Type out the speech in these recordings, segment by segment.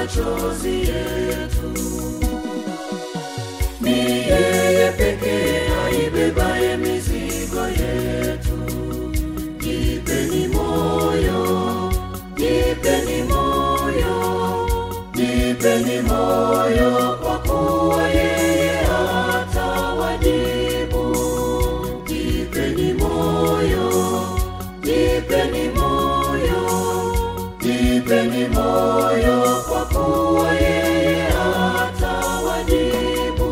machozi yetu. Ni yeye pekee aibebaye mizigo yetu. Jipeni moyo, jipeni moyo, jipeni moyo, kwa kuwa yeye atawajibu. Jipeni moyo, jipeni moyo, jipeni moyo, kwa kuwa yeye atawajibu.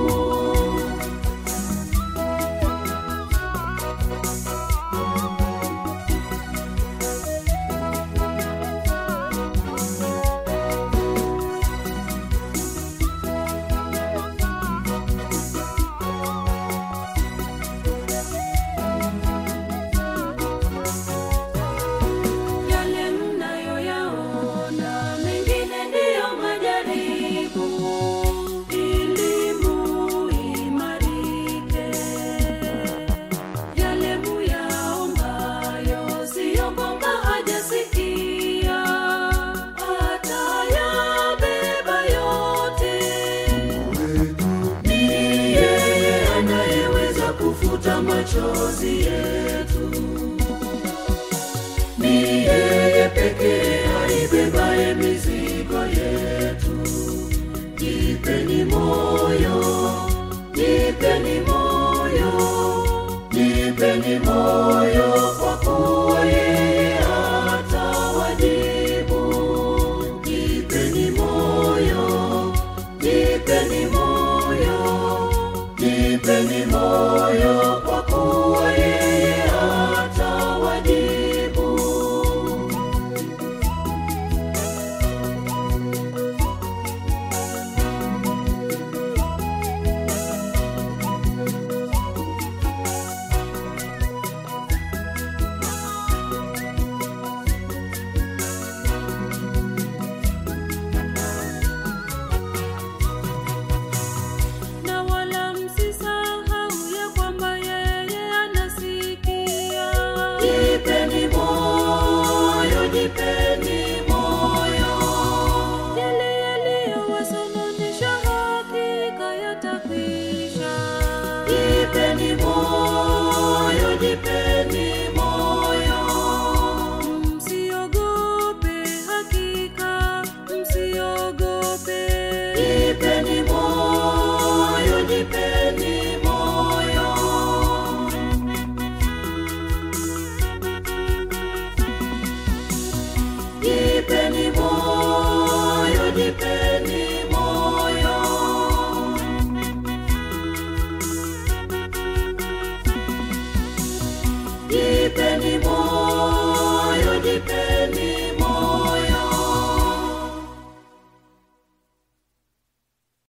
Yale mnayoyaona mengine ndiyo majaribu, ili muimarike. Yale muyaombayo siyo kwamba hajasikia, atayabeba yote. Ni yeye anayeweza kufuta machozi yetu ni yeye pekee aibebaye mizigo yetu. Jipeni moyo, jipeni moyo, jipeni moyo, kwa kuwa yeye atawajibu. Jipeni moyo, jipeni moyo, jipeni moyo,